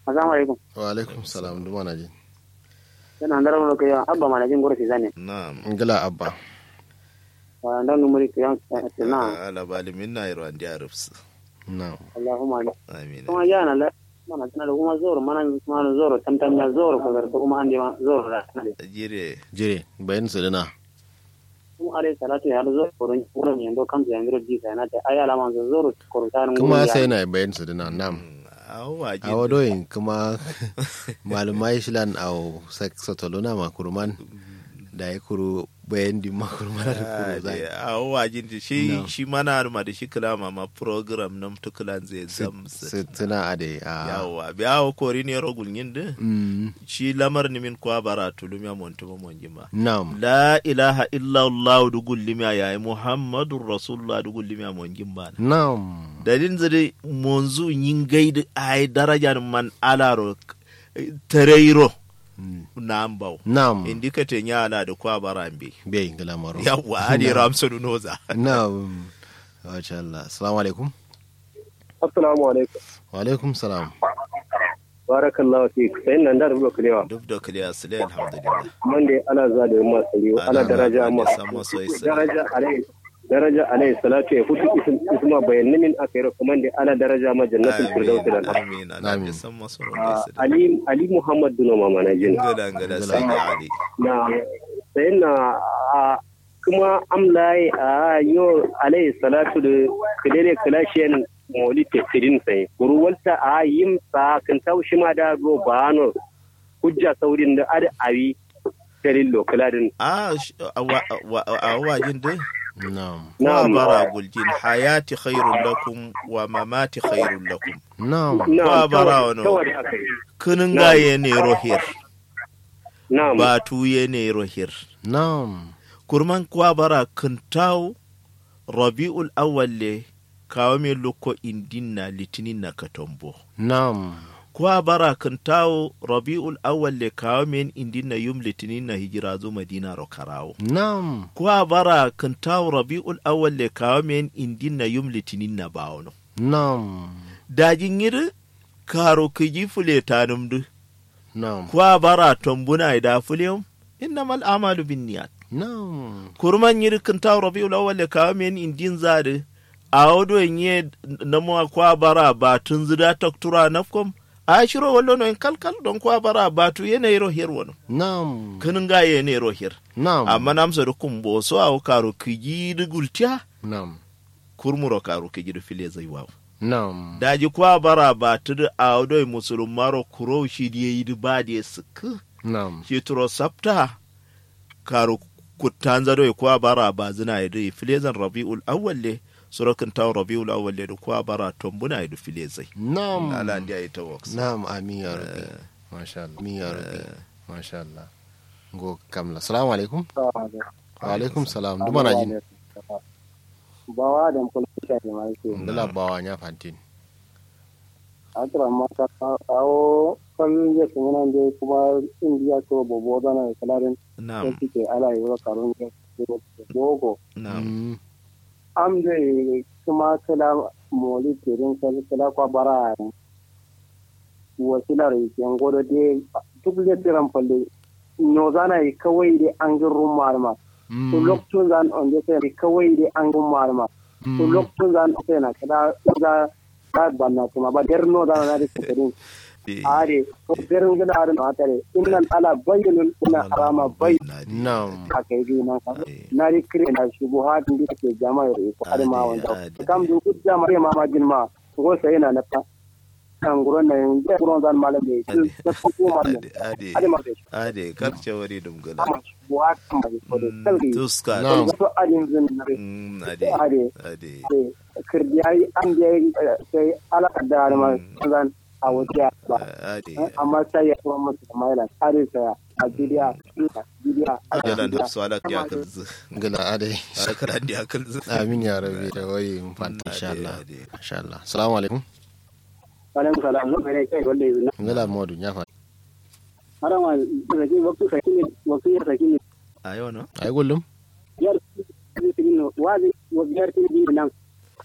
assalamu alaikum wa alaikum salam duma na ji yana ndara mo ko abba mana jin goro sizane na'am ngila abba wa ndan numuri ko yan na ala bali minna yaro andi arabs na'am allahumma amin kuma yana la mana tana da kuma zoro mana mana zoro tantan ya zoro ko garto kuma ande ma zoro da jire jire bayan su dina kuma are salatu ya zoro ko ron ko ron yando kam ya ngiro di kana ta aya la man zoro ko ta kuma sai na bayan su dina na'am awa a wadoyin kuma malumai shilan a sotolona makurman da ya kuru bayan di makurman da kuru zai awa jin shi shi mana ma da shi kula ma program nam tukulan zai zam tuna a da yawa bi awa kori ne rogul yin da shi lamar ni min kwa bara tulum ya montu ma mon jima na'am la ilaha illa allah du gullimi ya muhammadur rasulullah du gullimi ya mon jimba na'am dalin zade monzu yin gaidi ay darajar man alaro tareiro nambau na'am indikate nyala da kwa barambe bai ingila maro yawa adi ramsonu noza na'am masha Allah assalamu alaikum assalamu alaikum wa alaikum salam barakallahu fik sai nan da rubuta kulewa duk da kuliya sule alhamdulillah mande ana za da yamma saliyo ana daraja ma daraja alai daraja alai salatu ya futu isma bayanin min akai kuma da ana daraja ma jannatul firdaus da amin amin san masu ronda ali ali muhammad duno mama na jin gada gada sai ali na sai na kuma amlai a yo alai salatu da kidene kalashiyan moli tefsirin sai kurwalta a yin sa kan taushi ma da go bano hujja saurin da ada awi tarin lokaladin a a wajin dai na'am wa bara guljin hayati khairun lakum wa mamati khairun lakum na'am wa bara wano kunin gaye ne rohir na'am ba tuye ne rohir na'am kurman kwa bara kintaw rabi'ul awwal le kawo me loko indinna litinin na katombo na'am kwa bara kintaw rabi'ul awwal le kawo me indinna yum litinin na hijira zo madina ro karawo na'am kwa bara kintaw rabi'ul awwal le kawo me indinna yum litinin na bawono na'am dajin yiri karo kiji fule tanum du na'am kwa bara tombuna ida fuliyum innamal amalu binniyat na'am kurman yiri kintaw rabi'ul awwal le kawo me indin zade a wado nye na mo kwa bara ba tun zida taktura nafkom a shiro wallo no en kalkal don kwa bara ba tu yene ro her wono na'am kanin ga yene ro her na'am amma nam so kum bo so aw karo kiji du gultia na'am kurmuro karo kiji du file zai waw na'am daji kwa bara ba tu da a wado musulum maro kuro shi di yi du ba de suk na'am shi turo sapta karo kutanza do kwa bara ba zina yi file zan rabiul awwal le sorokin tawo rabiul awwal da kwa bara tombuna idu file zai na'am ala ndi ayi tawoks na'am amin ya rabbi masha Allah amin ya rabbi masha Allah go kamla assalamu alaikum wa alaikum salam duma na jin bawa da kula shi ma yake dala bawa nya fantin atra mata awo kan ya kuma nan dai kuma indiya to bobo da na kalarin na'am sai ke ala yi wa karun da dogo na'am am da kuma kala moli tirin kala kala kwa bara wasilar yan godo de duk da tiran falle no zana yi kawai dai an gin rumar ma to lokacin zan on da sai kawai dai an gin rumar ma to lokacin zan sai na kada ga ba banna kuma ba der no zana na da tirin are ko garin gida are na tare innan ala bayyana ina arama bai na'am aka yi nan ka na ri kire na shubuhat ndi ke jama'a ko har ma wanda kam du ku jama'a ma ma jinma ko sai na na ta kan guron nan ya guron zan mala ne su ta ku ma ne ade ade ma ce ade karce wari dum gala amma shubuhat ma ko da sai tuska Na'am. to adin zin na Mm, ade ade ade kirdi ai an je sai ala da ma zan a wuce ba ade amma sai ya kuma musu maila are sai a bidiya bidiya jalan da su ala ya kalzu gala ade ala kalan da kalzu amin ya rabbi da wayi mun fanta insha Allah ade insha Allah assalamu alaikum alaikum salam zo mere kai wallahi zina gala modu nya fa hara ma saki waktu saki ne waktu ya saki ne ayo no ai gullum yar saki ne wazi wa biyar ti bi nan